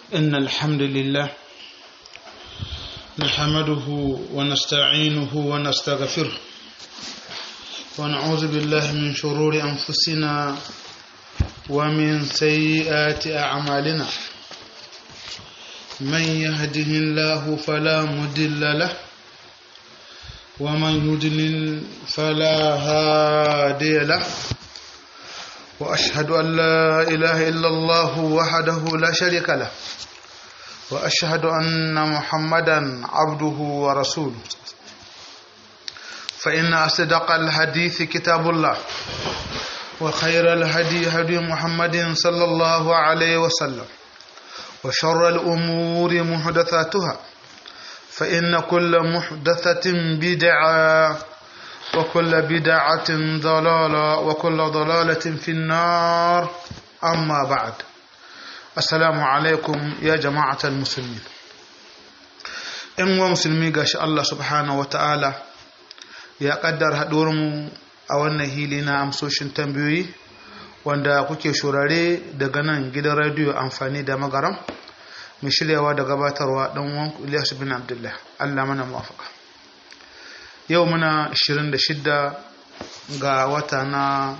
إن الحمد لله نحمده ونستعينه ونستغفره ونعوذ بالله من شرور أنفسنا ومن سيئات أعمالنا من يهده الله فلا مضل له ومن يضلل فلا هادي له وأشهد أن لا إله إلا الله وحده لا شريك له وأشهد أن محمدا عبده ورسوله فإن أصدق الحديث كتاب الله وخير الهدي هدي محمد صلى الله عليه وسلم وشر الأمور محدثاتها فإن كل محدثة بدعة وكل بدعة ضلالة وكل ضلالة في النار أما بعد السلام عليكم يا جماعة المسلمين إن مسلمي قاش الله سبحانه وتعالى ya kaddar haɗuwarmu a wannan hili na amsoshin tambayoyi wanda kuke shurare daga nan gidan radiyo amfani da magaram mai shiryawa da gabatarwa ɗan wan Ilyas bin Abdullah Allah mana muwafaka yau muna 26 ga wata na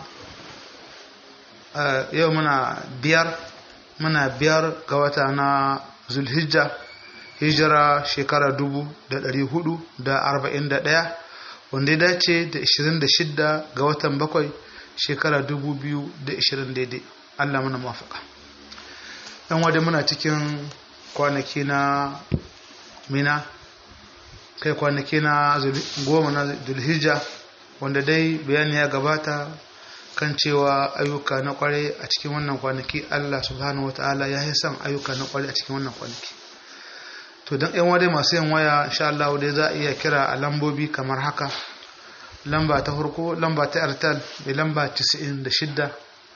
yau muna biyar muna biyar ga wata na zulhijja hijira shekara dubu da ɗari hudu da arba'in da ɗaya wanda ya dace da 26 ga watan bakwai shekara 2020 daidai Allah mana mafaka yan wadda muna cikin kwanaki na mina kai kwanaki na goma na zulhijja wanda dai bayani ya gabata kan cewa ayyuka na kwarai a cikin wannan kwanaki Allah subhanahu wa ta'ala ya yi son ayyuka na kwarai a cikin wannan kwanaki to don yan wadai masu yin waya insha Allah dai za a iya kira a lambobi kamar haka lamba ta farko lamba ta airtel mai lamba 96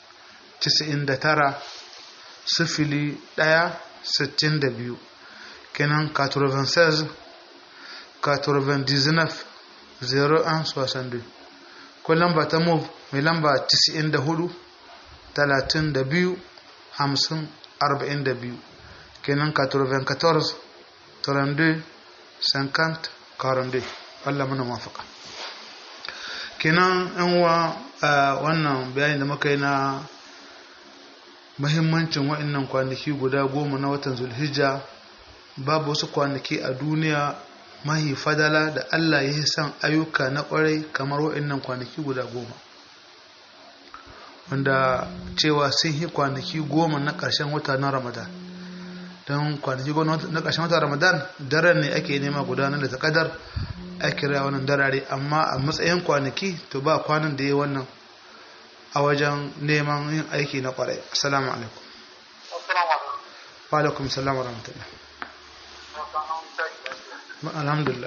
99 sifili 1 62 kenan 96 99 01 62 ko lamba ta move mai lamba 94 32 50 42 kenan 94 32 50 42 Allah muna mafaka kenan yan uwa wannan bayani da muka yi na mahimmancin wa'annan kwanaki guda goma na watan zulhijja babu wasu kwanaki a duniya mahi fadala da Allah ya yi son ayyuka na kwarai kamar wa'annan kwanaki guda goma wanda cewa sun yi kwanaki goma na ƙarshen wata na ramadan don kwanaki goma na ƙarshen wata ramadan daren ne ake nema gudanar da takadar a kira wannan darare amma a matsayin kwanaki to ba kwanan da ya wannan a wajen neman yin aiki na kwarai assalamu alaikum wa alaikum salam wa rahmatullah alhamdulillah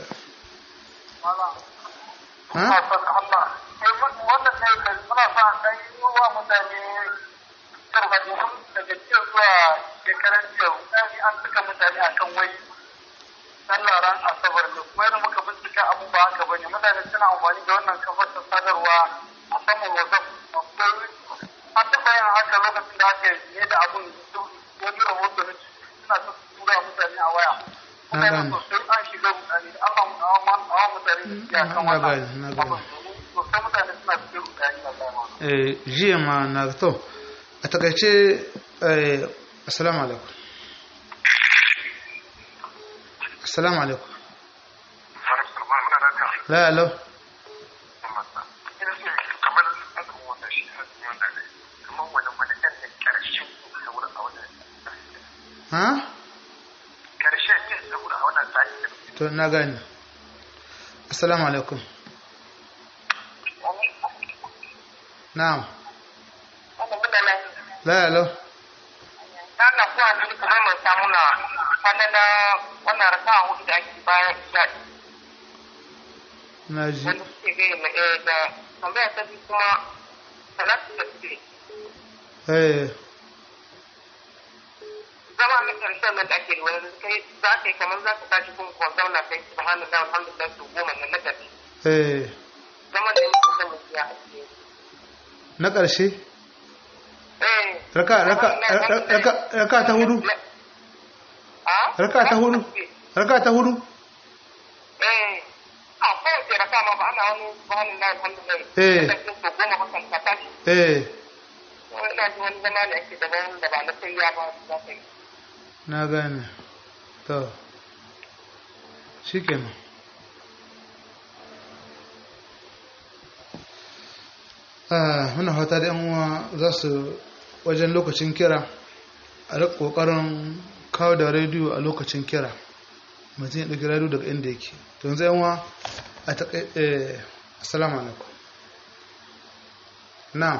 shekaran jiya an suka mutane akan wai sallah ran asabar ne kuma yadda muka bincika abu ba haka ba ne mutane suna amfani da wannan kafar ta sadarwa a saman wazaf an taɓa yin haka lokacin da aka yi da abun wani rahoto na suna ta tura mutane a waya mutane sosai an shiga mutane da aka awa mutane ya kan wannan sosai mutane suna cikin mutane a zama. jiya ma na to a takaice assalamu alaikum السلام عليكم لا لا ha? to na gani assalamu alaikum na'am la la na kuwa ne kuma mai samu na wannan na wannan rasa hudu da ake bayan isha'i. na ji Wanda suke gaya mai ɗaya da tambaya ta biyu kuma salatu da suke. eh Zama na ƙarshen nan da ake da wani kai za ka yi kamar za ka tashi kuma kuma zauna kai su hannu da alhamdulillah su goma nan na ƙarshe. eh Zaman da yake son mutum ya ake. na ƙarshe Eh. raka raka raka raka ta hudu raka ta hudu raka ta hudu Eh, a kowace raka ma ba ana wani wani na alhamdulillah. Eh. Da ke so goma hakan ka tashi. eh Wani ina ji wani zama da ake daban da ba na sai ya ba za ka yi. na gane to shikenan ah muna fata da yan uwa za su wajen lokacin kira a rika kokarin kawo da rediyo a lokacin kira mutum ya ɗauki rediyo daga inda yake to yanzu yan uwa a taƙai eh assalamu alaikum na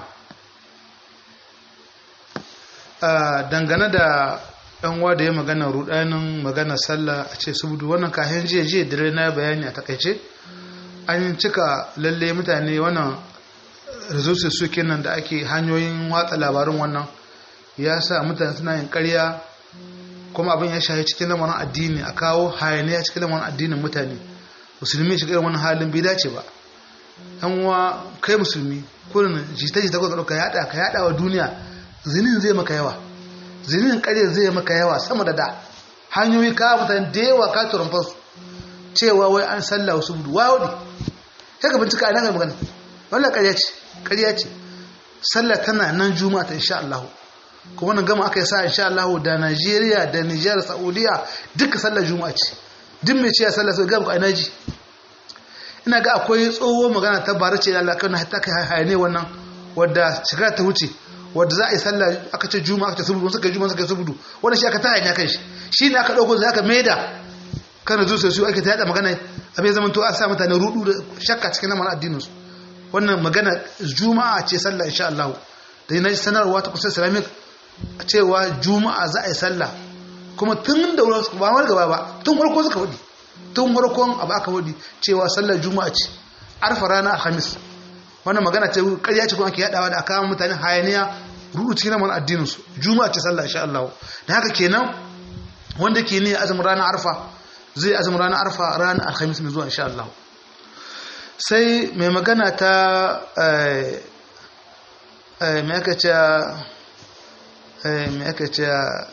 dangane da ɗan uwa da ya magana rudanin magana sallah a ce subdu wannan kayan jiya jiya dare na bayani a takaice an cika lalle mutane wannan resources su kenan da ake hanyoyin watsa labarin wannan ya sa mutane suna yin karya kuma abin ya shahi cikin lamarin addini a kawo hayaniya cikin lamarin addinin mutane musulmi shiga irin wani halin bai dace ba yan uwa kai musulmi kullum jita jita ko ka yada ka yada wa duniya zinin zai maka yawa zinin ƙarya zai maka yawa sama da da hanyoyi ka mutane da yawa ka turumfa su cewa wai an sallah wasu budu wawo ne sai ka bincika a nan magana wannan ƙarya ce ƙarya ce sallah tana nan juma'a ta insha Allah kuma wannan gama aka yi sa insha Allah da Najeriya da Nijar Saudiya duka sallar juma'a ce duk mai cewa sallah sai ga ku a naji ina ga akwai tsoho magana ta bara ce Allah kan hatta kai hayane wannan wadda shekara ta wuce wadda za a yi sallah aka ce juma'a aka ce subudu suka yi juma'a suka yi subudu wannan shi aka ta hanya kan shi shi ne aka dauko sai aka maida kana zo sai su ake ta yada magana abin zaman to an sa mutane rudu da shakka cikin lamarin addinin su wannan magana juma'a ce sallah insha Allah da yana sanarwa ta kusa islamic cewa juma'a za a yi sallah kuma tun da wurin ba wani gaba ba tun farko suka wadi tun farkon abu aka wadi cewa sallar juma'a ce arfa rana alhamis wannan magana ce ƙarya ce kuma ake yadawa da aka mutane hayaniya rudu cikin lamarin addinin su juma'a ce sallah insha Allah da haka kenan wanda ke ne azumin ranar arfa zai azumin ranar arfa ranar alhamis mai zuwa insha Allah sai mai magana ta mai aka ce mai aka ce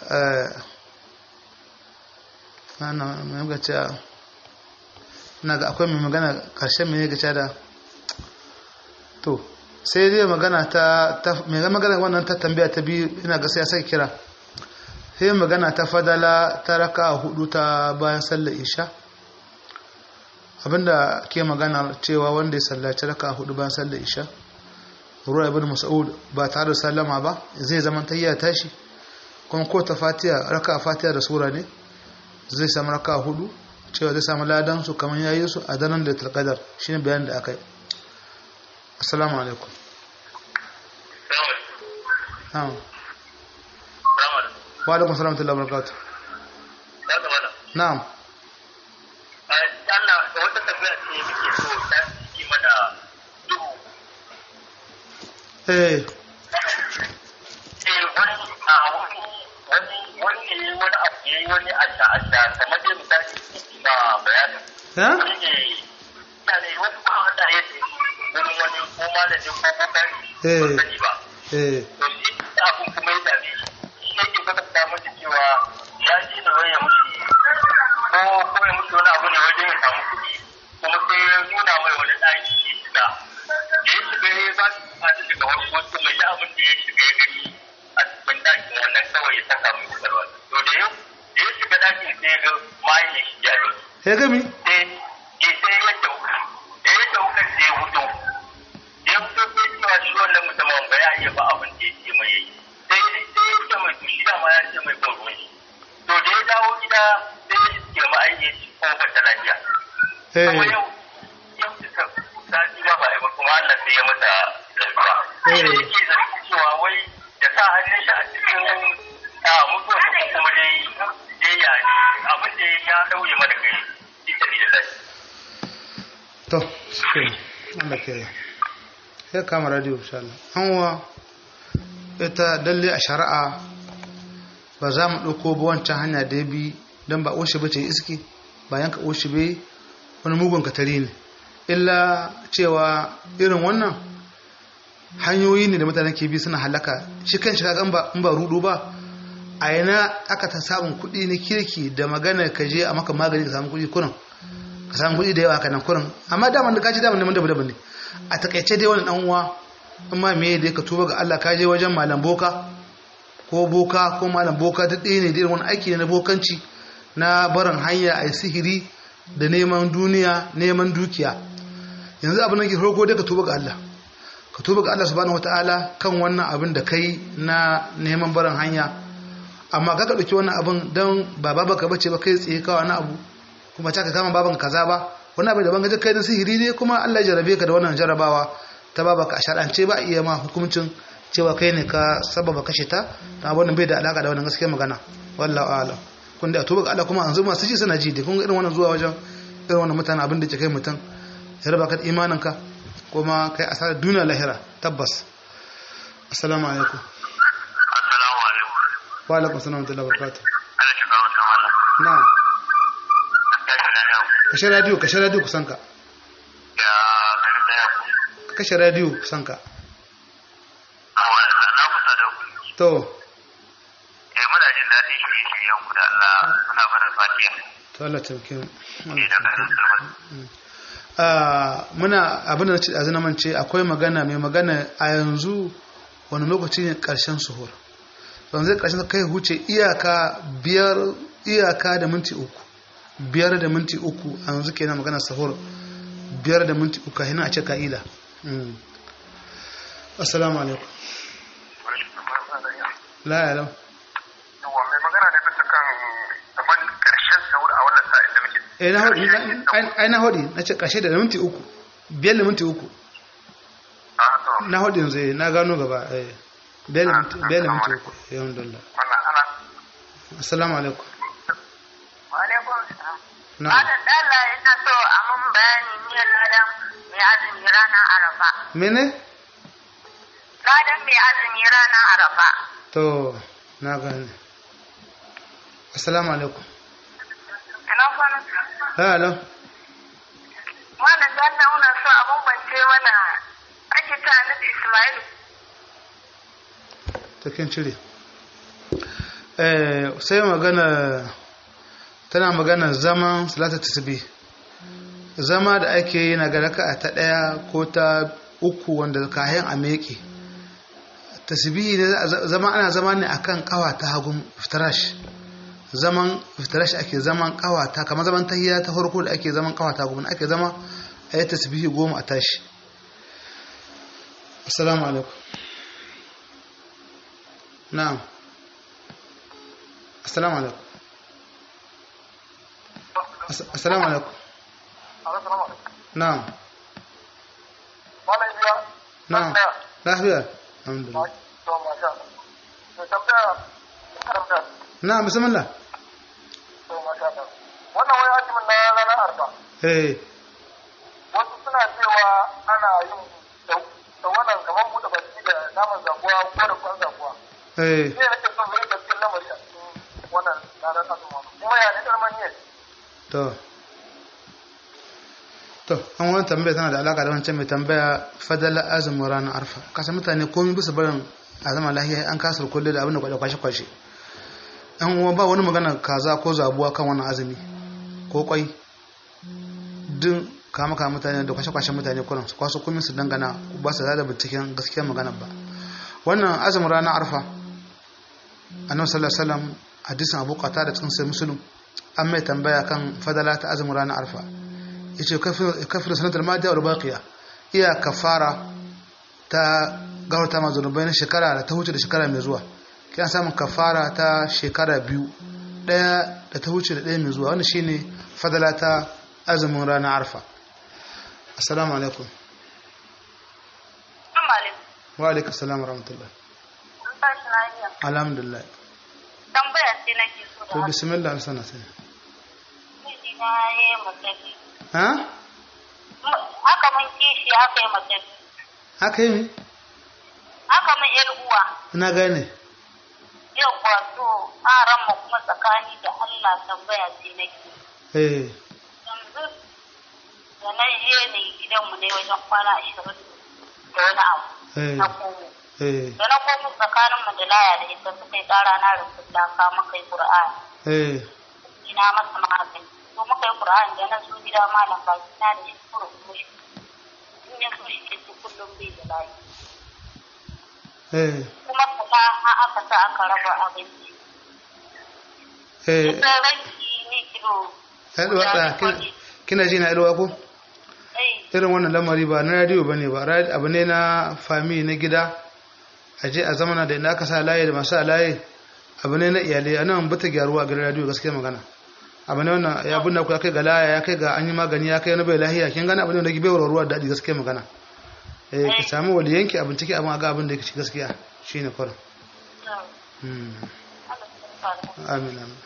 mai aka ce na ga akwai mai magana ƙarshen mai aka ce da to sai dai magana ta mai magana wannan ta tambaya ta biyu ina ga sai ya sai kira sai magana ta fadala ta raka hudu ta bayan sallar isha abinda ke magana cewa wanda ya sallaci raka hudu bayan sallar isha ruwa ibn mas'ud ba tare da sallama ba zai zama tayya tashi kuma ko ta fatiha raka fatiha da sura ne zai samu raka hudu cewa zai samu ladan su kamar yayi su a daren da talqadar shine bayanin da aka yi assalamu alaikum wa alaikum salam wa barakatuh na'am eh wani asha asha kamar dai misali na bayanin ha shi ne mutane wasu ba wanda ya ce wurin wani ko malami ko kokari Eh. ba sani ba eh to shi abin kuma ya dame shi shi yake kwatanta masa cewa ya ji da wani ya mushi ko ko ya mushi wani abu ne wajen ya samu kuɗi kuma sai ya nuna mai wani ɗaki ya shiga da ya shiga ya ba shi bukatu daga wani wasu mai da abin da ya shiga ya gani a cikin ɗakin wannan kawai ya saka mai kusurwa to da ya da ya shiga ɗakin sai ya ga mayin shi ya yi ya gami sai ya sai ya dauka da ya dauka sai ya hudu ya fito sai cewa shi wannan mutumin ba ya iya ba abin da ya ce mai yi sai sai ya ce mai to shi dama ya ce mai ban ruwan shi to da ya dawo gida sai ya ce ma aiki shi ko ba ta lafiya kuma eh yau yau duka sati ma ba a yi ba kuma Allah sai ya mata lafiya sai da yake zargi cewa wai ya sa hannun shi a cikin a mutuwa ko kuma dai dai ya abin da ya dauye mana kai ita ne da lafiya to shi Allah ke ya kama radio insha Allah an wa ita dalle a shari'a ba za mu ɗauko ba wancan hanya da ya bi don ba oshi ba ce iski ba yanka oshi bai wani mugun katari ne illa cewa irin wannan hanyoyi ne da mutane ke bi suna halaka shi kan shi kaga in ba in ba rudu ba a yana aka ta samun kuɗi na kirki da magana ka je a maka magani ka samu kuɗi kurin ka samu kuɗi da yawa kanan kurin amma daman da ka ci daman neman daban daban ne a takaice dai wani dan uwa amma me da ka tuba ga Allah ka je wajen malam boka ko boka ko malam boka duk ɗaya ne da wani aiki ne na bokanci na barin hanya a sihiri da neman duniya neman dukiya yanzu abin da ke farko dai ka tuba ga Allah ka tuba ga Allah subhanahu wataala kan wannan abin da kai na neman barin hanya amma ka ka dauki wannan abin dan ba baba ka bace ba kai tsaye ka wani abu kuma ta ka kama baban kaza ba wani abu daban gaje kai na sihiri ne kuma Allah ya jarabe ka da wannan jarabawa ta baba ka shar'ance ba iya ma hukuncin cewa kai ne ka sababa kashe ta ta abin bai da alaka da wannan gaskiyar magana wallahu a'lam kun da tuba ga Allah kuma an zo masu ji suna ji da kun ga irin wannan zuwa wajen irin wannan mutane abin da ke kai mutum ya raba ka imanin ka kuma kai asarar duniya lahira tabbas assalamu alaikum assalamu alaikum wa alaikum assalam wa rahmatullahi wa barakatuh Allah ya kawo ta mana na'am tashi da yau kashe radio kashe radio kusan ka ya gari da yau kashe radio kusan ka amma na kusa da ku to eh muna jin daɗin shirye-shiryen ku da Allah muna fara fatiya to Allah tauke mu ne da garin sulman Ah, muna abin da na ce a zina mance akwai magana mai magana a yanzu wani lokaci ne karshen suhur don zai karshen kai huce iyaka biyar iyaka da minti uku biyar da minti uku a yanzu kenan magana suhur biyar da minti uku hina a ce ka'ila Mm. assalamu alaikum la ya lau Yawa mai magana ne bisa kan zaman ƙarshen sahur a wannan sa'in da muke. eh na hodi na- ai na hodi na ce karshe da minti uku biyar da minti uku Ah, to, na hodi yanzu eh, na gano gaba eh biyar da minti biyar da minti uku eh alhamdulillah wannan ana. assalamu alaikum Walaikun salam. na Malam Dalla yana so a mun bayani niyyar ladan mai azumi ranar Arafa. mene Ladan mai azumi ranar Arafa. to na gane assalamu alaikum Ina kwana. hello Malam Dalla muna so a bambance mana ake ta Annabi Ismail. ta kin cire eh sai magana tana magana zaman salatu tasbih zama da ake yi na garaka ta daya ko ta uku wanda kayan a meke tasbihi ne zama ana zama ne akan kawa ta hagun iftirash zaman iftirash ake zaman kawa ta kamar zaman tahiyya ta farko da ake zaman kawa ta hagun ake zama a yi tasbihi goma a tashi assalamu alaikum na'am assalamu alaikum As- assalamu alaikum na'am Malam Ibiya. na'am lafiya alhamdulillah To, masha Allah. Mai tambaya, tambaya. na'am bismillah To, masha Allah. Wannan wani azumin na ranar arba. eh Wasu suna cewa ana yin da wannan kamar buɗe baki da naman zabuwa ko da kwan zabuwa. eh Shi ne nake son zai gaskiyar lamari a cikin wannan ranar azumin. Kuma ya ne ƙarman yin. to to an wani tambaya tana da alaka da wancan mai tambaya fadala azumin ranar arfa kasa mutane komi bisa barin a zama lahiya an kasar kulle da abin da kwashe kwashe an uwa ba wani magana kaza ko zabuwa kan wannan azumi ko kwai din kama kama mutane da kwashe kwashe mutane kuran su kwaso komi su dangana ba su da binciken gaskiyar magana ba wannan azumin ranar arfa annabi sallallahu alaihi wasallam hadisin abu qatada cikin sai muslim an mai tambaya kan fadala ta azumin ranar arfa yace kafir sanatar madiya wa baqiya iya kafara ta gawarta ma zunubai na shekara da ta wuce da shekara mai zuwa kiyan samun kafara ta shekara biyu daya da ta wuce da daya mai zuwa wani shine fadala ta azumin ranar arfa assalamu alaikum Assalamu alaikum. wa alaikum assalam wa rahmatullah Mun tashi lafiya. alhamdulillah Tambaya ce nake so to da bismillah sana sai miji na yi matafi. ha Aka mun kishi aka yi matafi. haka yi mi? Aka mun yar uwa. na gane Yau wato aran mu kuma tsakani da Allah tambaya ce nake. eh Yanzu da na je ne gidanmu ne wajen kwana ashirin da wani abu. eh Na komo. eh da na komo tsakanin mu da laya da ita suka yi tsara na rubuta ka muka yi qur'ani eh ina masa magani to muka yi qur'ani da na zo gida malam baki na da shi kuro kuma shi in ya so shi ke ci kullum bai da lafiya eh kuma kuma har aka sa aka raba abinci eh ita ranki ni kilo Yalwa tsaya, kin- kina ji na yalwa ko? eh Irin wannan lamari ba na radiyo ba ne ba, ra- abu ne na fami na gida, a je a zamana da inda aka sa layi da masu layi, abu ne na iyalai, a nan bata gyaruwa a gidan radiyo gaskiya magana. Abu ne wannan ya bunna ku ya kai ga laya, ya kai ga an yi magani, ya kai wani bai lahiya, kin gane abu ne wanda ke bai ruwa daɗi gaskiya magana. Eh, ki samu waliyanki abin ciki abin a ga abin da yake ci gaskiya, shi ne kwarin. Hmm. amin amin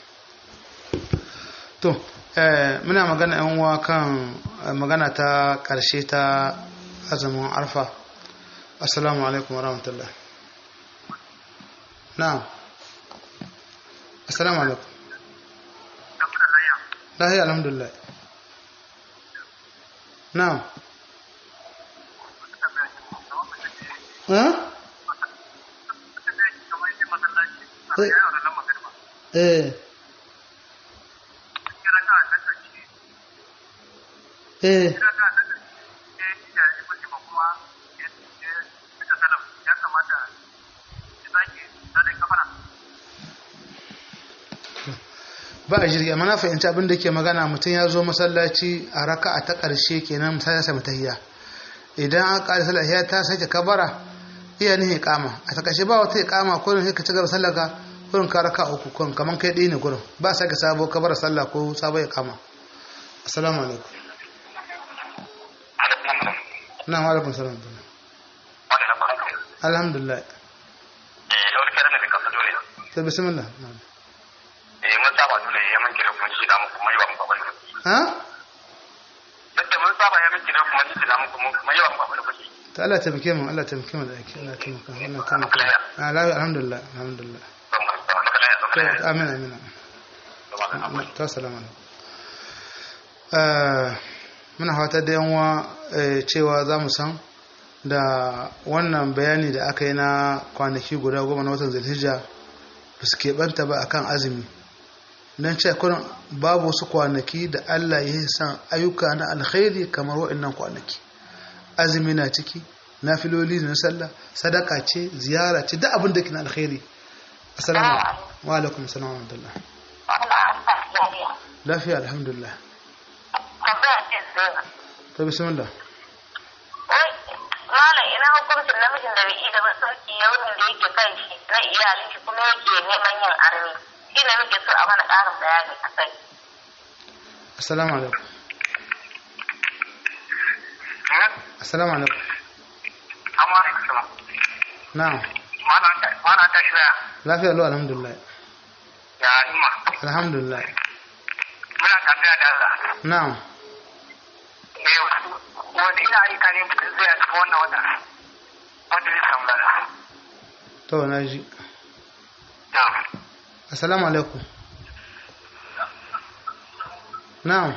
to eh, muna magana yan uwa kan eh, magana ta karshe ta azumin arfa assalamu alaikum wa rahmatullah na'am assalamu alaikum lahiya alhamdulillah na'am eh eh eh ba a jirgi amma na fahimci abin da ke magana mutum ya zo masallaci a raka a ta ƙarshe kenan misali ya sami tahiyya idan an ƙari sallah ya ta sake kabara iya nihin kama a ta ƙarshe ba wata kama ko ne ka ci gaba sallah ka kurin ka raka uku kun kaman kai ɗaya ne gurin ba sake sabo kabara sallah ko sabo ya kama assalamu alaikum na wa alaikum salam alhamdulillah to bismillah na'am. ha ta Allah taimake mu Allah taimake mu da ake Allah taimaka Allah taimaka ah la alhamdulillah alhamdulillah to amin amin amin to assalamu alaikum eh muna fata da yanwa eh, cewa za mu san da wannan bayani da aka yi na kwanaki guda goma na watan zulhijja ba su keɓanta ba akan azumi don ce kurin babu wasu kwanaki da Allah ya yi san ayyuka na alkhairi kamar waɗannan kwanaki azumi na ciki na filoli na sallah sadaka ce ziyara ce duk abin da ke na alkhairi assalamu wa alaikum assalam wa rahmatullah lafiya alhamdulillah to bismillah Malam ina hukuncin namijin da bai da masauki yaunin da yake kan shi na iyalin shi kuma yake neman yin armi. Shi ne muke so a mana ƙarin bayani a kai. assalamu alaikum assalamu alaikum na'am Mana ta shi daya. lafiya lo alhamdulillah Ya ima. alhamdulillah Muna tambaya da Allah. na'am Eh, wanda ina aika ne mutum zai a cikin wannan wata. Wanda zai samu lada. to na ji Na'am. assalamu alaikum na'am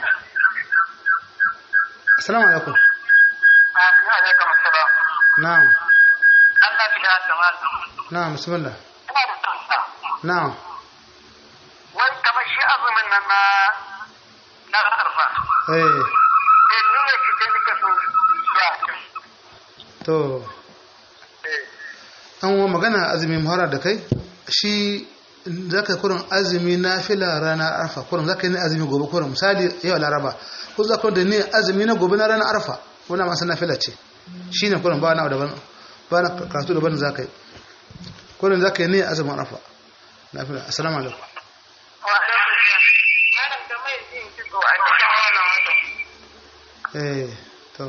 assalamu alaikum Amin alaikum assalam. na'am Allah shi da ta malam. na'am bismillah Ina da tsantsa. na'am Wai kamar shi azumin nan na na arfa. eh Eh, nuna shi sai nika so ya. to Eh. an wa magana azumi mahara da kai shi zaka kurin azumi na fila ranar arfa kurin zaka yi azumi gobe kurin misali yau laraba ko zaka da ne azumi na gobe na ranar arfa wannan masu na fila ce shine kurin ba na daban ba na karatu daban zaka yi kurin zaka yi ne azumin arfa na fila assalamu alaikum Wa alaikum salam. Malam da mai yin kitso a cikin wannan wata. eh to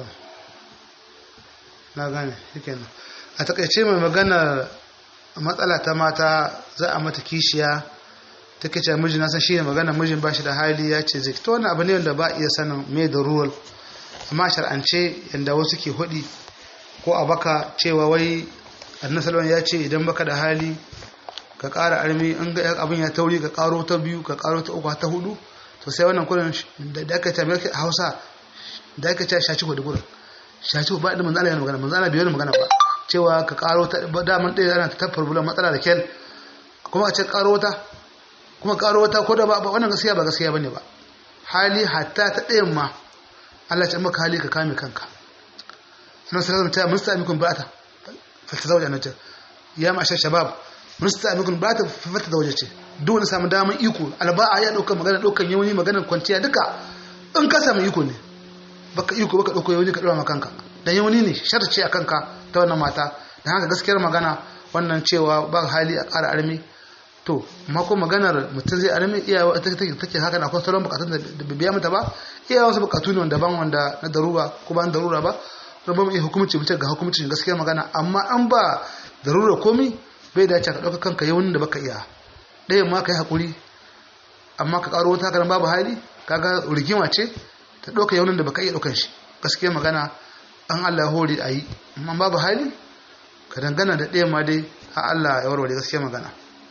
na gane shikenan a takaice mai magana matsala ta mata za a mata kishiya ta kace miji na san shi ne magana mijin ba shi da hali ya ce zai to wani abu ne wanda ba iya sanin me da ruwal amma shar'ance yanda wasu ke hudi ko a baka cewa wai annabi sallallahu ya ce idan baka da hali ka ƙara armi in ga abin ya tauri ka ƙaro ta biyu ka ƙaro ta uku ta hudu to sai wannan kurin da aka ce a Hausa da aka ce shaci ko da gurin shaci ba da manzala yana magana manzala bai yana magana ba cewa ka karo ta daman ɗaya ana ta problem matsala da kyal kuma a ce karo ta kuma karo wata ko da ba wannan gaskiya ba gaskiya bane ba hali hatta ta ɗayan ma Allah ya maka hali ka kame kanka sunan sallallahu alaihi wasallam musta'mikum ba'ata fatazawaj annaja ya ma'ashar shabab musta'mikum ba'ata fatazawaj ce duk wani samu daman iko alba'a ya dauka magana daukan yawani magana kwanciya duka in ka samu iko ne baka iko baka dauko yawani ka dora maka kanka dan yawani ne sharci a kanka ta wannan mata dan haka gaskiyar magana wannan cewa ba hali a ƙara armi to mako maganar mutum zai armi iyawa take take take haka na akwai sauran bukatun da biya mata ba iyawa wasu bukatu ne wanda ban wanda na darura ko ba na darura ba don ba mu iya hukumci mutum ga hukumcin gaskiyar magana amma an ba darura komi bai dace ka ɗauka kanka yawan da baka iya ɗayan ma ka yi haƙuri amma ka ƙaro wata hakanan babu hali kaga rigima ce ta ɗauka yawan da baka iya ɗaukan shi gaskiyar magana an Allah hori a yi amma babu hali ka dangana da ɗayan ma dai a Allah ya warware gaskiyar magana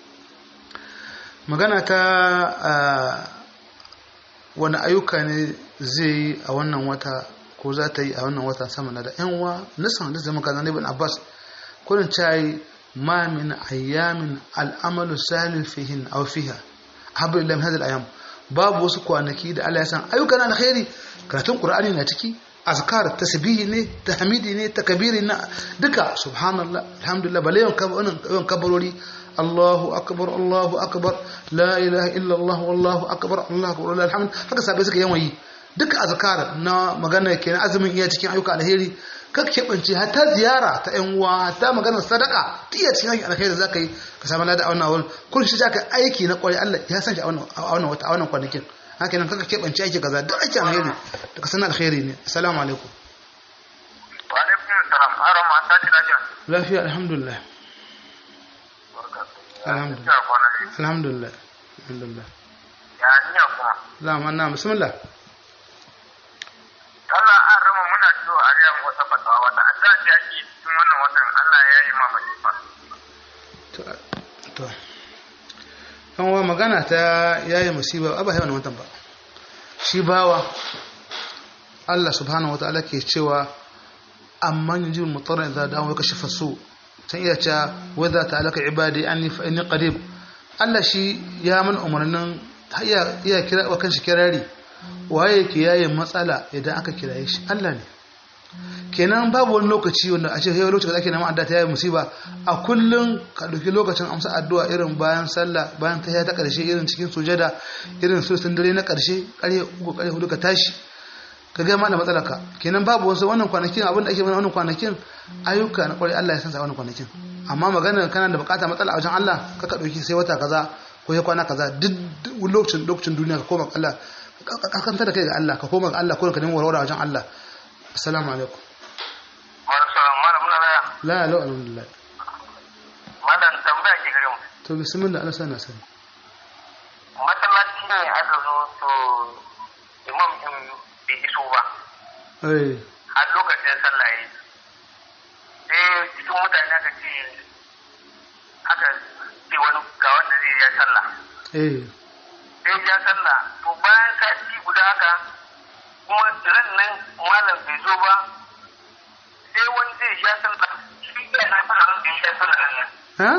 magana ta wani ayyuka ne zai yi a wannan wata ko za ta yi a wannan watan sama na da yan uwa nisan da zama kaza ibn abbas kullun cai ma min ayyamin al'amalu salih fihin aw fiha habu illa min hadhihi ayyam babu wasu kwanaki da Allah ya san ayyuka na alkhairi karatun qur'ani na ciki azkar tasbihi ne tahmidi ne takbiri na duka subhanallah alhamdulillah bale yawan kabarori Allahu akbar Allahu akbar la ilaha illa Allah wallahu akbar Allahu akbar la alhamd haka sabai suka yawan yi duka azkar na magana kenan azumin iya cikin ayyuka alheri ka keɓance hatta ziyara ta yan uwa hatta magana sadaka iya cikin ayyuka alheri zaka yi ka samu lada a wannan wurin kun shi ka aiki na kwarai Allah ya san shi a wannan wata a wannan kwanakin haka nan kaka keɓance aiki kaza duk aiki alheri da ka san alheri ne assalamu alaikum wa alaikum assalam aron ma ta kira jan lafiya alhamdulillah alhamdulillah alhamdulillah alhamdulillah ya niya kuma la manna bismillah Allah an rama muna so a ga wata fatawa wata addu'a ce ake cikin wannan watan Allah ya yi ma masifa to to kan wa magana ta yayi musiba ba ba wannan watan ba shi bawa Allah subhanahu wataala ke cewa amman yujibul mutarra idza da'a wa kashafa su san iya cewa wa idza ta'alaka ibadi anni fa inni qarib Allah shi ya man umarnin iya iya kira wa kanshi kirari waye ke yaye matsala idan aka kiraye shi Allah ne kenan babu wani lokaci wanda a ce yau lokacin da ake neman addu'a ta yayi musiba a kullun ka dauki lokacin amsa addu'a irin bayan sallah bayan ta ta karshe irin cikin sujada irin sulsun dare na karshe kare uku kare hudu ka tashi ka ga mana matsalar ka kenan babu wasu wannan kwanakin abin da ake mana wannan kwanakin ayyuka na kwarai Allah ya san sa wannan kwanakin amma maganar kana da bukata matsala a wajen Allah ka ka dauki sai wata kaza ko ya kwana kaza duk lokacin lokacin duniya ka koma Allah ka kanta da kai ga Allah ka koma ga Allah ko ka nemi warware a wajen Allah assalamu alaikum Malam salam malam muna laya la la alhamdulillah malam tambaya ke gare mu to bismillah Allah sana sani masallaci ne aka zo to imam din bai iso ba eh har lokacin sallah yi sai cikin mutane aka ce aka ce wani ga wanda zai ya sallah eh sai ya sallah to bayan sati guda haka kuma ran nan malam bai zo ba sai wani zai ya sallah shi ya na fara wanda ya sallah nan ha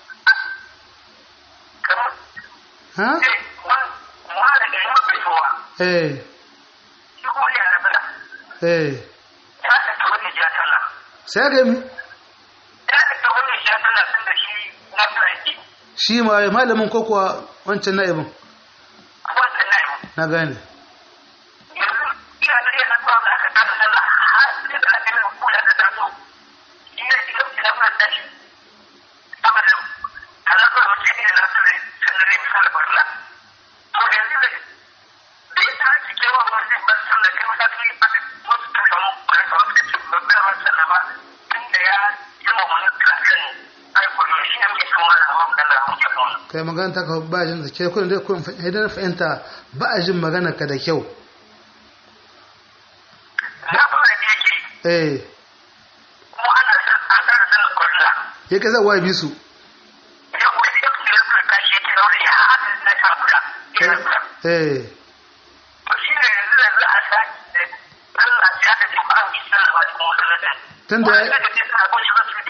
kamar ha sai wani malam da ya bai zo ba eh shi kuma ya na sallah eh ya ta wani ya sallah sai aka yi mi ya ta wani ya sallah tun da shi na fara yake shi ma malamin ko kuwa wancan na'ibin wannan na yi na gane yanzu ina da yana zuwa da aka tada sallah har sai da aka yi kula da taso ina shi lokaci da muna tashi saboda ana so mutum ne na sare sannan ne misali barla to yanzu da da ya ta ci kewa ba zai ba sallah kai mata ta yi aka wasu ta samu kwanaka wasu ta ce ba ba sallah ba tun da ya yi ma wani kan aikon shi ne muke kan wani amma Allah muke kan wani kai magana ta ka ba jin da ke kullum dai kullum idan fahimta ba a jin magana ka da kyau na fara da yake eh kuma ana san an tsara sallar kwarla ya kai zawa bi su ya kuma da yake da kuma kashi yake daure ya haɗa na takura ya rasa eh to shi ne yanzu da za a sake da Allah ya ta ce ba a yi sallah ba cikin masallacin Tunda ya- wanda da ce suna kwanci ba su yi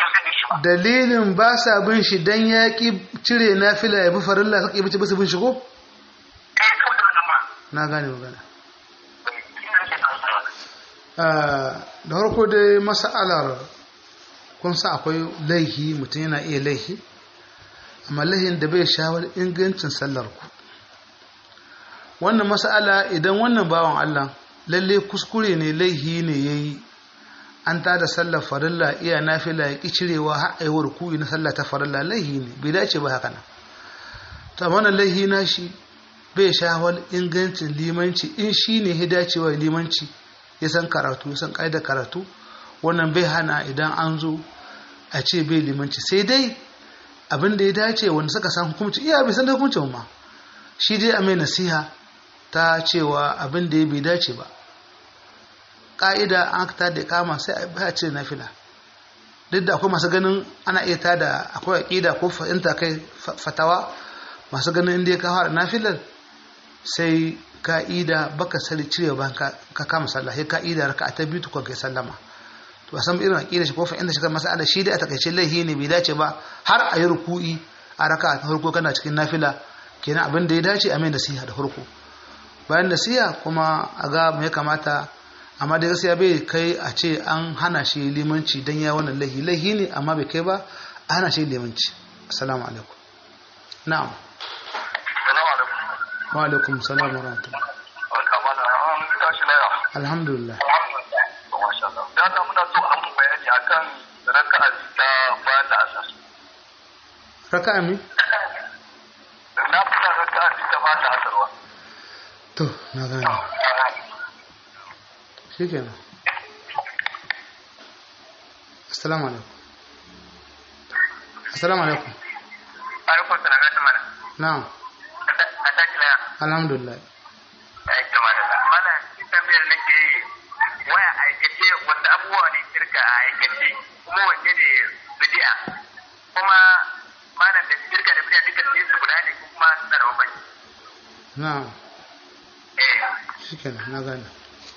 ba dalilin ba sa bin shi dan ya ki cire nafila ya bi farilla suka yi bici bisu bin shi ko kai kawai da wannan ma na gane magana shi ne nake tsantsara Ah, da farko dai mas'alar kun sa akwai laihi mutum yana iya laihi amma laihin da bai shawar ingancin sallar ku wannan mas'ala idan wannan bawan Allah lalle kuskure ne laihi ne yayi an ta da sallar farilla iya nafila ya ki cirewa har ayi ruku'i na sallah ta farilla laihi ne bai dace ba haka nan to amma wannan laihi na shi bai shawar ingancin limanci in shi ne ya dacewa limanci ya san karatu ya san ƙa'idar karatu wannan bai hana idan an zo a ce bai limanci sai dai abin da ya dace wanda suka san hukunci iya bai san da hukuncin ma shi dai a mai nasiha ta cewa abin da ya bai dace ba ƙa'ida an ta da kama sai a ce na fila duk da akwai masu ganin ana iya ta da akwai aƙida ko fahimta kai fatawa masu ganin inda ya kawo da nafilar sai ka'ida baka sani cire ba ka kama sallah sai ka'ida raka ta biyu tukun kai sallama to a san irin aqida shi ko fa inda shi kan masala shi dai a takaice laihi ne bai dace ba har a yi ruku'i a raka ta farko kana cikin nafila kenan abin da ya dace a mai nasiha da farko bayan nasiha kuma a ga me ya kamata amma da gaskiya bai kai a ce an hana shi limanci dan ya wannan laihi laihi ne amma bai kai ba a hana shi limanci assalamu alaikum na'am salamu alaikum wa alaikum salam wa rahmatullah barka mana an tashi laya alhamdulillah masha Allah da Allah muna so an bayani akan raka'a ta bayan da asar raka'a mi na fara raka'a ta bayan da asarwa to na gane shikenan assalamu alaikum assalamu alaikum alaikum salam ya tamana na'am a tashi laya alhamdulillah ya tamana mana shi tambayar nake yi waya aikace wanda abubuwa ne shirka a aikace kuma wanne ne bidi'a kuma malam da shirka da bidi'a duka su guda ne kuma suna da bambanci na'am eh shikenan na gane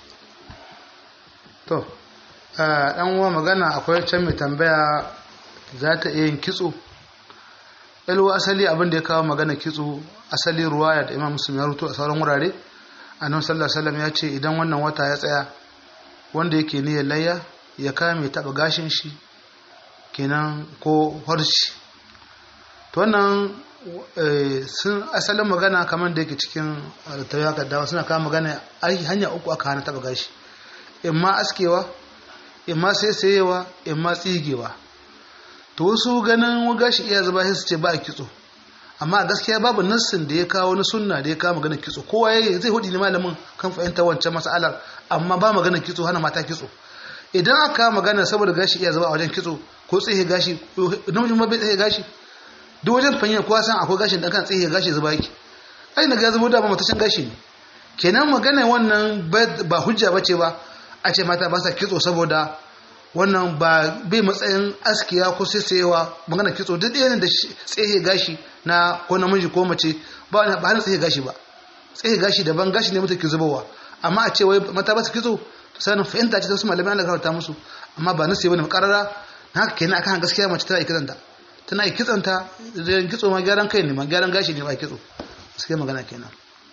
to a dan uwa magana akwai can mai tambaya za ta iya yin kitso ilwa asali abin da ya kawo magana kitso asali ruwaya da imam muslim ya rubuto a sauran wurare annabi sallallahu alaihi wasallam ya ce idan wannan wata ya tsaya wanda yake niyyar layya ya kame taba gashin shi kenan ko horci to wannan eh, sun asalin magana kamar da yake cikin tayyaka dawa suna kawo magana ai hanya uku aka hana taba gashi imma askewa imma saisayewa imma tsigewa to wasu ganin gashi iya zuba sai su ce ba a kitso amma a gaskiya babu nassin da ya kawo na sunna da ya kawo magana kitso kowa yayi zai hudi ne malamin kan fahimta wancan mas'alar amma ba magana kitso hana mata kitso idan aka kawo magana saboda gashi iya zuba a wajen kitso ko tsihe gashi namijin ma bai tsihe gashi duk wajen fahimta kowa san akwai gashin da kan tsihe gashi zuba yake ai na ga zubo da ba matacin gashi ne kenan magana wannan ba hujja bace ba a ce mata ba sa kitso saboda wannan ba bai matsayin askiya ko saisayewa magana kitso duk ɗaya ne da tsehe gashi na ko namiji ko mace ba ba hana tsehe gashi ba tsehe gashi daban gashi ne mutum ke zubowa amma a ce wai mata ba su kitso sanin fahimta ce ta wasu malamai Allah karanta musu amma ba nasi bane makarara na haka kenan akan gaskiya mace tana kitsanta tana kitsanta da kitso ma gyaran kai ne ma gyaran gashi ne ba kitso gaskiya magana kenan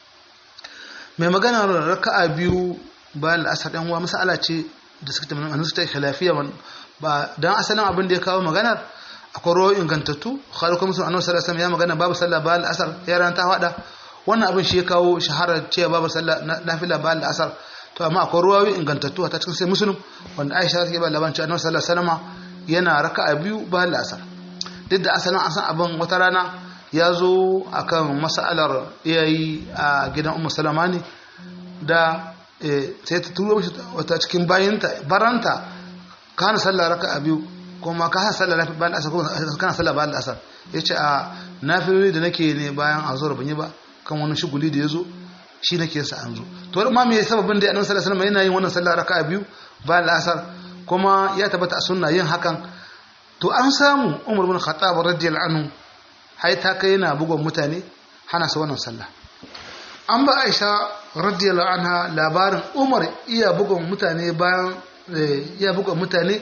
mai magana raka'a biyu bayan la'asar ɗan uwa masala ce da suka tabbata annabi ta khilafiya ba dan asalin abin da ya kawo maganar akwai rawo ingantattu khaliku musu annabi sallallahu alaihi wasallam ya magana babu sallah bayan la'asar ya ran ta fada wannan abin shi ya kawo shaharar cewa babu sallah nafila bayan la'asar to amma akwai ruwayoyi ingantattu a cikin sai muslim wanda Aisha take ba labarin cewa annabi sallallahu alaihi wasallam yana raka'a biyu bayan la'asar duk da asalin an san abin wata rana ya zo akan mas'alar iyayi a gidan ummu salama ne da sai ta turo mishi wata cikin bayanta baranta kana sallah raka a biyu kuma ka hana sallah nafi bayan asar kuma kana sallah bayan asar ya ce a nafiloli da nake ne bayan azhar ban yi ba kan wani shuguli da ya zo shi nake sa an zo to ma me sababin da annabi sallallahu alaihi wasallam yana yin wannan sallah raka a biyu bayan asar kuma ya tabbata a sunna yin hakan to an samu Umar bin Khattab radiyallahu anhu hai ta kai yana bugon mutane hana su wannan sallah an ba Aisha radiyallahu anha labarin Umar iya bugun mutane bayan iya bugun mutane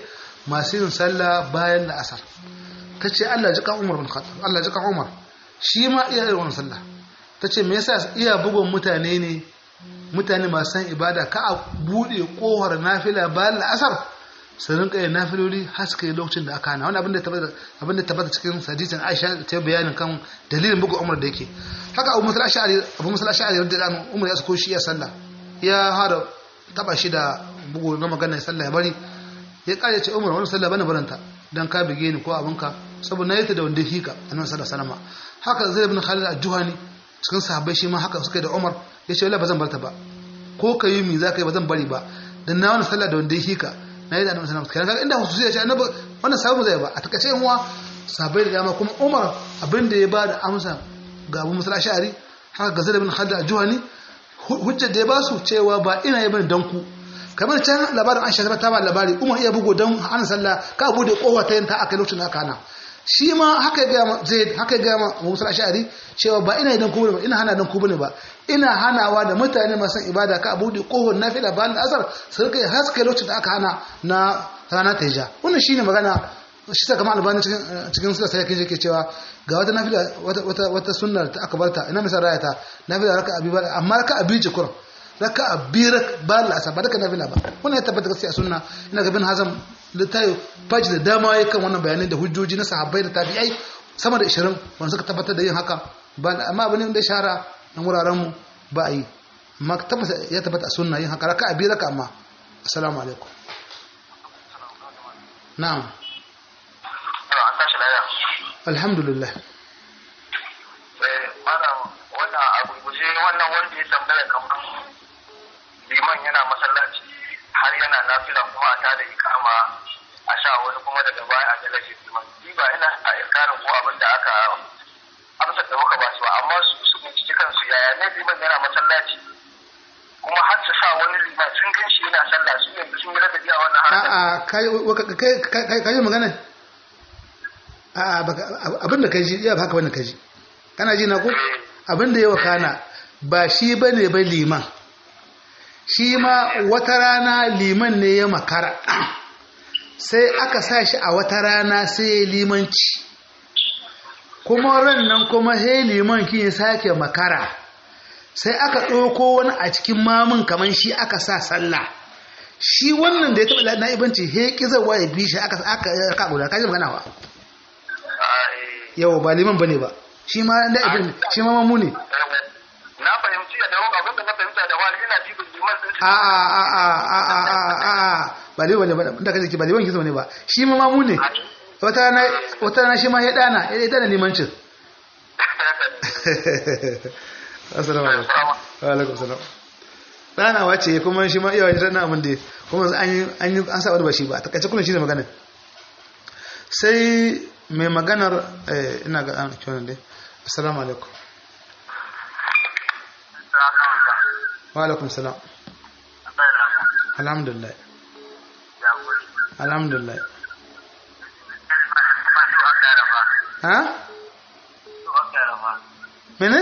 masu yin sallah bayan la'asar ta ce Allah ji kan Umar bin Khattab Allah ji kan Umar shi ma iya yin wannan sallah ta ce me yasa iya bugun mutane ne mutane masu san ibada ka a bude kohar nafila bayan la'asar su rinka yin nafiloli har suka yi lokacin da aka hana wani abin da tabbata abin da tabbata cikin hadisin Aisha ta bayanin kan dalilin bugun Umar da yake haka Abu Musa al-Ash'ari Abu Musa al-Ash'ari radiyallahu anhu Umar ya sako shi ya sallah ya hada taba shi da bugu na maganar sallah ya bari ya kare ce Umar wani sallah bana baranta dan ka bige ni ko abinka saboda na yi ta da wanda hika annabi sallallahu alaihi wasallam haka Zaid ibn Khalid al-Juhani cikin sahabbai shi ma haka suka yi da Umar ya ce wallahi ba zan barta ba ko ka yi mi za ka yi ba zan bari ba dan na wani sallah da wanda hika na yi da annabi sallallahu alaihi wasallam inda hususiya ce annabi wannan sahabu zai ba a takaice yan uwa sahabbai da dama kuma Umar abin da ya ba da amsa ga Abu Musa al-Ash'ari haka ga Zaid ibn Khalid al-Juhani hujjar da ya ba su cewa ba ina yi bane danku kamar can labarin Aisha ta ba labari Umar iya bugo dan hana sallah ka bude kowa ta yin ta aka lokacin da aka hana shi ma haka ya gama Zaid haka ya gama Musa al-Ash'ari cewa ba ina dan ku ba ina hana dan ku bane ba ina hanawa da mutane masu ibada ka bude kohon nafila ba da asar su rika haske lokacin da aka hana na rana ta hija wannan shine magana shi ta kama albani cikin cikin sura sai kai yake cewa ga wata nafila wata wata wata sunnar ta aka barta ina misal rayata nafila raka abi ba amma raka abi ce kurum raka abi ba la asar ba raka nafila ba wannan ya tabbata gaskiya sunna ina ga bin hazam da tayo faji da dama yayin kan wannan bayanai da hujjoji na sahabbai da tabi'ai sama da 20 wanda suka tabbatar da yin haka ba amma abin da shahara na wuraren mu ba a yi amma tabbata ya tabbata a sunna yin haka raka abi raka amma assalamu alaikum na'am alhamdulillah wannan abu guje wannan wanda ya tambaya kamar liman yana masallaci har yana nafila kuma a tada ikama a sha wani kuma daga baya a galashe liman ni ba ina a irkarin ko abin da aka amsa da muka ba su ba amma su su bincike kansu yaya ne liman yana masallaci kuma har su sa wani liman sun gan shi yana sallah su yanzu sun yi ladabi a wannan harkar a'a kai magana abin da ka ji iya haka wani ka ji kana ji na ku abin da ya wakana ba shi ba ne ba liman shi ma wata rana liman ne ya makara sai aka sa shi a wata rana sai ya limanci kuma ran nan kuma he liman ki ya sake makara sai aka ɗauko wani a cikin mamun kamar shi aka sa sallah shi wannan da ya taɓa na'ibanci he ƙizarwa ya bi shi aka aka guda kaji magana wa yau ba liman bane ba shi ma da ibn shi ma mamu ne na fahimci da dawo abin da na fahimta da wani ina jibin liman din a a a a a a a ba liman ne ba da kaje ki ba liman kizo ne ba shi ma mamu ne wata rana wata rana shi ma ya dana ya dana limancin assalamu alaikum wa alaikum salam dana wace kuma shi ma iya wani dana abin da kuma an yi an yi an sa wani ba shi ba takaice kullun shi ne magana sai mai maganar ina ga an kiwon dai assalamu alaikum wa alaikum salam alhamdulillah alhamdulillah ha mene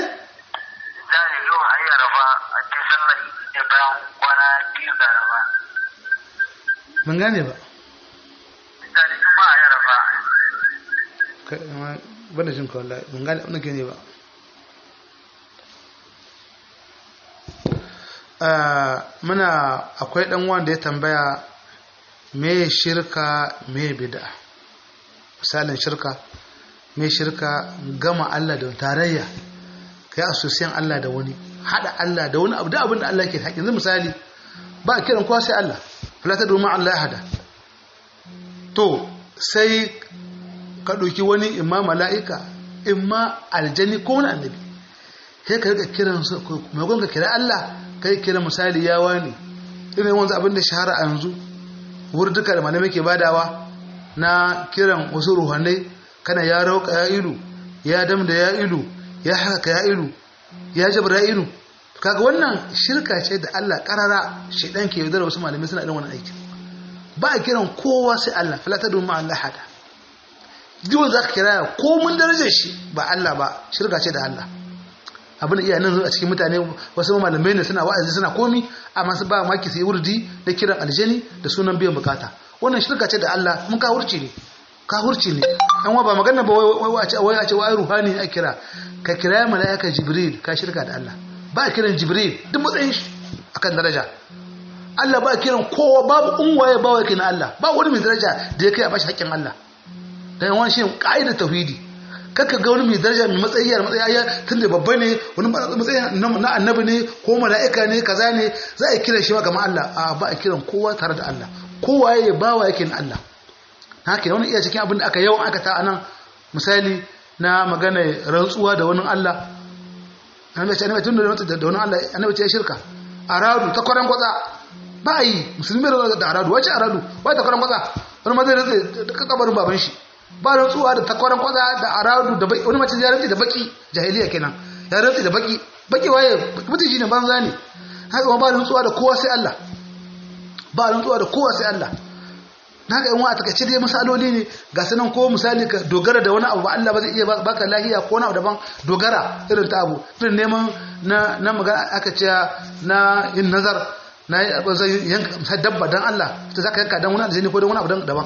ban gane ba bada jin kawai wallahi ban gane abin da ke ne ba muna akwai dan wanda ya tambaya me shirka me bid'a misalin shirka me shirka gama Allah da tarayya kai asusiyan Allah da wani hada Allah da wani abu da abin da Allah ke haƙi yanzu misali ba a kiran kowa sai Allah fala ta domin Allah ya hada to sai ka ɗauki wani imma mala'ika imma aljani ko wani annabi sai ka rika kiran su maimakon ka kira Allah kai kira misali ya wani irin wanzu abin da shahara a yanzu wurduka da malamai ke badawa na kiran wasu ruhanai kana ya rauka ya ilu ya dam da ya ilu ya haka ya ilu ya jabra ilu kaga wannan shirka ce da Allah karara shedan ke yaudar wasu malamai suna irin wannan aikin ba a kiran kowa sai Allah fala ta domin Allah hada duk za ka kira ko mun darajar shi ba Allah ba shirka ce da Allah abin da iya nan a cikin mutane wasu malamai ne suna wa'azi suna komi amma su ba maki sai wurdi da kiran aljani da sunan biyan bukata wannan shirka ce da Allah mun kahurci ne kahurci ne an wa ba magana ba wai a ce wai a ce wai ruhani a kira ka kira mala'ika jibril ka shirka da Allah ba a kiran jibril duk matsayin shi akan daraja Allah ba a kiran kowa babu unwaye ba wai na Allah ba wani mai daraja da ya kai a bashi haƙƙin Allah dan yawan shi ka'idar tauhidi kaka ga wani mai daraja mai matsayi ya matsayi ya tunda babba ne wani matsayi na annabi ne ko mala'ika ne kaza ne za a kira shi ga Allah a ba a kiran kowa tare da Allah kowa ya bawa yake na Allah haka wani iya cikin abin da aka yawan aka ta anan misali na magana rantsuwa da wani Allah annabi ce annabi tun da da wani Allah annabi ce shirka aradu ta kwaran kwatsa ba yi musulmi da aradu wace aradu wai ta kwaran kwatsa wani ma zai rantsa da kabarin baban shi ba rantsuwa da ta kwaran kwatsa da aradu da baki wani mace ya rantsa da baki jahiliya kenan ya rantsa da baki baki waye mutum shine banza ne haka ba rantsuwa da kowa sai Allah ba rantsuwa da kowa sai Allah na ga yanwa a takaice dai misaloli ne ga sanan ko misali ka dogara da wani abu ba Allah ba zai iya baka lahiya ko wani abu daban dogara irin ta abu irin neman na na magana aka ce na yin nazar na zai yanka dabba dan Allah ta zaka yanka dan wani aljini ko dan wani abu daban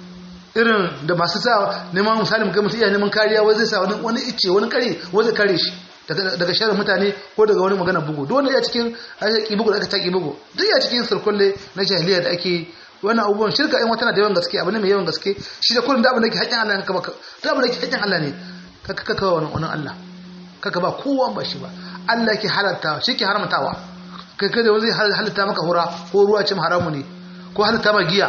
irin da masu sa neman misali mutum iya neman kariya wai zai sa wani wani icce wani kare wai zai kare shi daga sharar mutane ko daga wani magana bugu duk wanda ya cikin bugu da aka ta bugu duk ya cikin sirkulle na jahiliya da ake wannan abubuwan shirka in wata na da yawan gaske abu ne mai yawan gaske shi da kullum da abin da ke haƙƙin Allah ne kaka da abin da ke haƙƙin Allah ne kaka kaka wani wani Allah kaka ba kowa ba shi ba Allah ke halarta shi ke haramtawa kai kai da wani zai halitta maka hura ko ruwa ce haramu ne ko halitta maka giya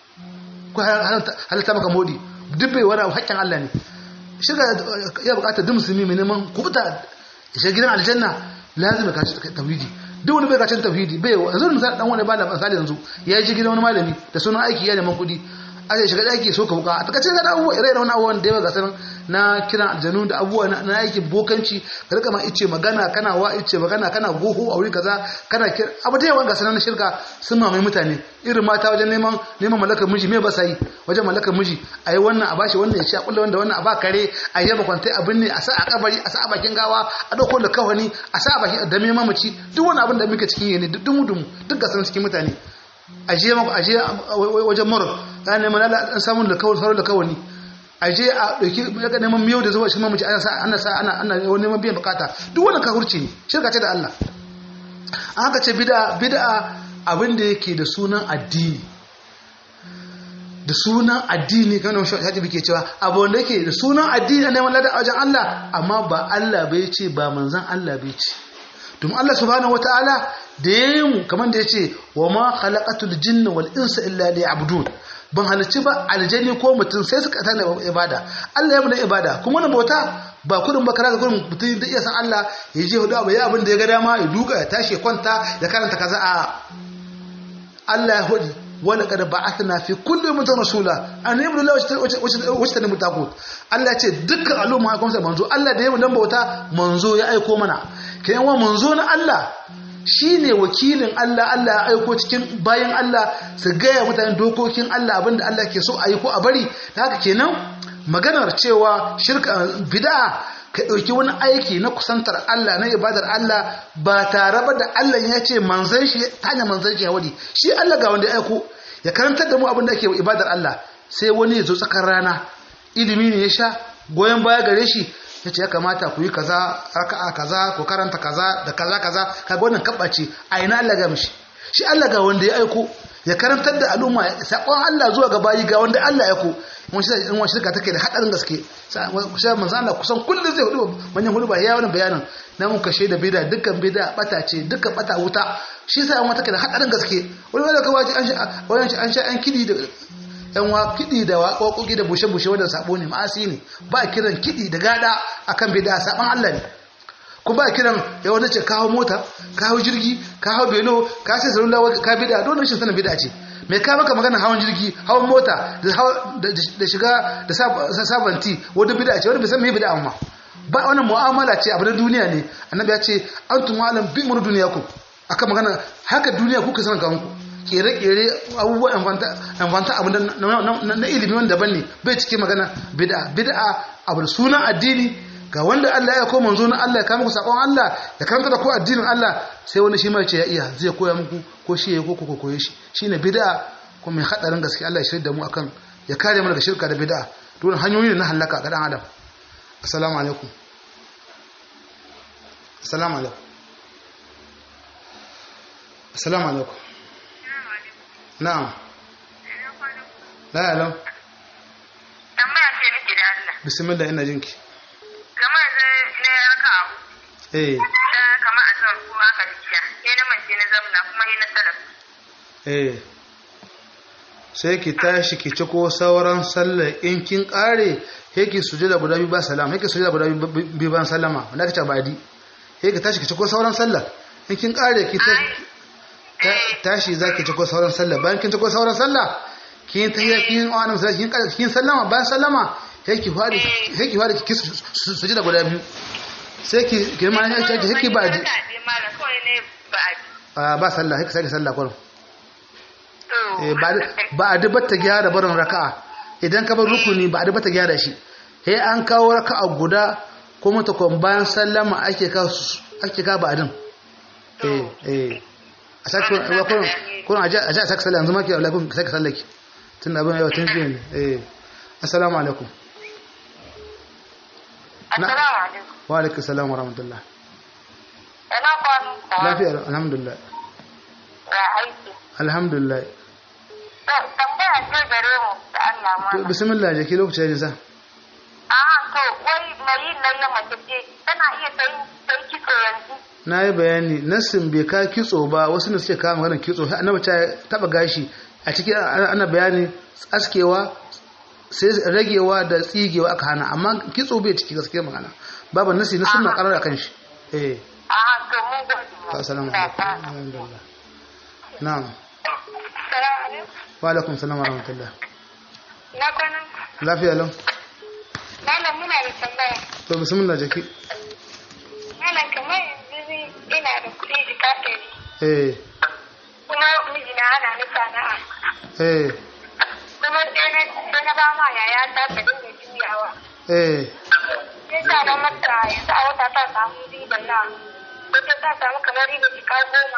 ko halitta maka modi duk bai wani haƙƙin Allah ne shirka ya buƙatar duk musulmi mai neman kubuta shi gidan aljanna lazima ka shi tawhidi duk wani bai kacin tauhidi bai yanzu misali dan wani ba da misali yanzu ya ji gidan wani malami da sunan aiki ya neman kuɗi aka shiga daki so ka buka a takace ga abubuwa ire wani abubuwan da yawa ga sanan na kiran aljanu da abubuwa na aikin bokanci ka rika ma ice magana kana wa ice magana kana goho a wuri kaza kana kira abu da yawa ga sanan na shirka sun mamaye mutane irin mata wajen neman neman malakar miji me ba sa yi wajen malakar miji a yi wannan a bashi wannan ya ci a kulle wanda wannan a ba kare a yi kwantai abin ne a sa a kabari a sa a bakin gawa a ɗauko da kawani a sa a bakin da mai mamaci duk wani abin da muke cikin yi ne duk dumu dumu duk ga sanan cikin mutane aje aje wajen mura ya neman an samun da kawai sauran da kawani aje a dauki daga neman miyau da zuwa shi mamaci ana sa ana sa ana ana neman biyan bukata duk wannan kafirci ne shirka ce da Allah an haka ce bid'a bid'a abin da yake da sunan addini da sunan addini kamar shi haji bike cewa abu wanda yake da sunan addini neman lada a wajen Allah amma ba Allah bai ce ba manzon Allah bai ce domin Allah subhanahu wataala da yayi mu kamar da yace wa ma khalaqatul jinna wal insa illa liya'budun ban halicci ba aljani ko mutum sai suka tana ibada Allah ya mu da ibada kuma wannan bauta ba kudin ba kara kudin mutum da iya san Allah ya je hudu abu ya abin da ya ga dama ya duka ya tashi ya kwanta ya karanta kaza a Allah ya hudu wani kada ba'athna fi kulli mutum rasula an yi mullah wacce ta nemi takut Allah ya ce dukkan al'umma ya kwamsa manzo Allah da ya mu dan bauta manzo ya aiko mana kayan wa manzo na Allah shi ne wakilin Allah Allah ya aiko cikin bayan Allah su gaya mutane dokokin Allah abinda Allah ke so a yi ko a bari da haka kenan maganar cewa shirka bid'a ka ɗauki wani aiki na kusantar Allah na ibadar Allah ba tare ba da Allah ya ce manzan shi ta hanyar manzan shi ya wadi shi Allah ga wanda ya aiko ya karantar da mu abinda ake ibadar Allah sai wani ya zo tsakar rana ilimi ne ya sha goyon baya gare shi ya ce ya kamata ku yi kaza raka'a kaza ku karanta kaza da kaza kaza kaga wannan kabbace a ina Allah ga mishi shi Allah ga wanda ya aiko ya karantar da al'umma sakon Allah zuwa ga bayi ga wanda Allah ya aiko mun shi in wani shirka take da hadarin gaske sai manzo Allah kusan kullun zai hudu manyan hudu ba ya wannan bayanin na mun kashe da bid'a dukkan bid'a bata ce dukkan bata wuta shi sai an wata take da hadarin gaske wani wanda kawai an sha wani an sha an kidi da yan wa kiɗi da waƙoƙi da bushe-bushe wadda sabo ne ma'asi ne ba kiran kiɗi da gada akan bida saban Allah ne ku ba kiran ya wanda ce kawo mota kawo jirgi kawo belo ka sai salula ka bida don rashin sanin bida ce mai ka maka magana hawan jirgi hawan mota da shiga da sabanti wadda bida ce wadda bai san me bida amma ba wannan mu'amala ce abu na duniya ne annabi ya ce antum alam bi mur duniyakum akan magana haka duniya kuka san kanku kere-kere abubuwa amfanta abu na ilimi wanda daban ne bai cike magana bid'a bid'a abu da sunan addini ga wanda Allah ya ko manzo na Allah ya kama ku sakon Allah ya karanta da ku addinin Allah sai wani shi mai ce ya iya zai koya muku ko shi ya ko ku koye shi shine bid'a kuma mai hadarin gaske Allah ya shirya da mu akan ya kare mu daga shirka da bid'a dole hanyoyi ne na halaka ga dan adam assalamu alaikum assalamu alaikum assalamu alaikum na'am la alam tambaya ce nake da Allah bismillah ina jinki kamar da ne raka abu eh ta kama a zuwa ko aka jiya ne na mace na zamna kuma ne na salaf eh sai ki tashi ki ci ko sauran sallar in kin kare yake sujada guda biyu ba salama yake sujada guda biyu ba sallama wanda kace badi yake tashi ki ci ko sauran sallar in kin kare ki tashi zaki ci ko sauran sallar bayan kin ci ko sauran sallah kin tahiyya kin wa annabi kin kare kin sallama bayan sallama yake fadi yake fadi ki sujada guda biyu sai ki ki ma yake yake badi ba sallah yake sai sallah kullum ba a dubar ta gyara barin raka'a idan ka bar rukuni ba a dubar ta gyara shi he an kawo raka'a guda kuma ta kwan bayan sallama ake ka ake ka ba adin eh eh a sake kun kun aje aje a sake sallah yanzu ma ke Allah kun sake sallaki tun abin yau tun jiya ne eh assalamu alaikum assalamu alaikum wa alaikum assalam wa rahmatullah ina kwanu lafiya alhamdulillah ya aiki alhamdulillah tambaya ce gare mu da Allah ma. to bismillah je ki lokaci ya sa A to wai mai yin nan na mace ce tana iya sai sai kitso yanzu. na yi bayani nassin bai ka kitso ba wasu ne suke kawo maganar kitso sai annabi ta taba gashi a cikin ana bayani askewa sai ragewa da tsigewa aka hana amma kitso bai ciki gaskiya magana babu nasi na sunna karar akan shi eh A to mun gode. assalamu alaikum alhamdulillah na'am Assalamu alaikum. wa alaikum salam wa rahmatullah Na kwanan. lafiya lau Malam muna da tambaya. to bismillah jaki Malam kamar yanzu ina da kuɗi jika ɗari. eh Kuma mijina ana ni sana'a. eh Kuma sai na sai na ba ma yaya ta ta dinga juyawa. eh Sai sa na mata yanzu a wata ta samu riban na. Wata ta samu kamar riban jika goma.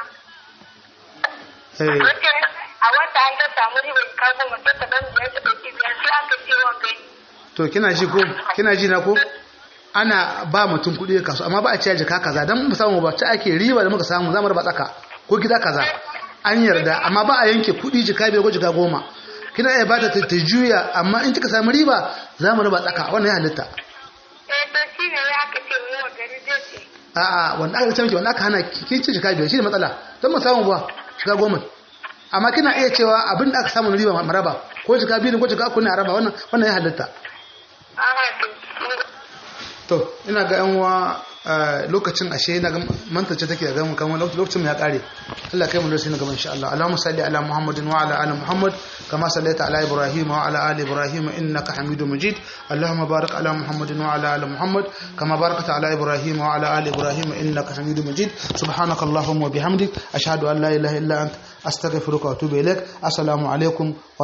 eh Wace a wata an ta samu riba ka goma sai ta dan biyar ta ɗauki biyar sai aka ce wa kai. to kina ji ko kina ji na ko ana ba mutum kuɗi ya kasu amma ba a ciya jaka kaza dan mu samu ba ta ake riba da muka samu zamu raba tsaka ko gida kaza an yarda amma ba a yanke kuɗi jika biyar ko jika goma kina iya bata ta ta juya amma in kika samu riba zamu raba tsaka wannan ya halitta Eh to shi ne ya aka ce mu wa gari zai ce. a'a wanda aka ce miki wanda aka hana kin ci jika biyar shi ne matsala don mu samu ba jika goma amma kina iya cewa abin da aka samu na riba maraba ko jika biyu ne ko jika uku ne a raba wannan wannan ya halitta Aha to. to ina ga yan uwa lokacin ashe na ga mantace take ga mu kan lokacin mu ya kare Allah kai mu da sai na gaban insha Allah Allahumma salli ala Muhammadin wa ala ali Muhammad kama sallaita ala Ibrahim wa ala ali Ibrahim innaka Hamidum Majid Allahumma barik ala Muhammadin wa ala ali Muhammad kama barakta ala Ibrahim wa ala ali Ibrahim innaka Hamidum Majid subhanaka Allahumma wa bihamdik ashhadu an la ilaha illa anta astaghfiruka wa atubu ilaik assalamu alaikum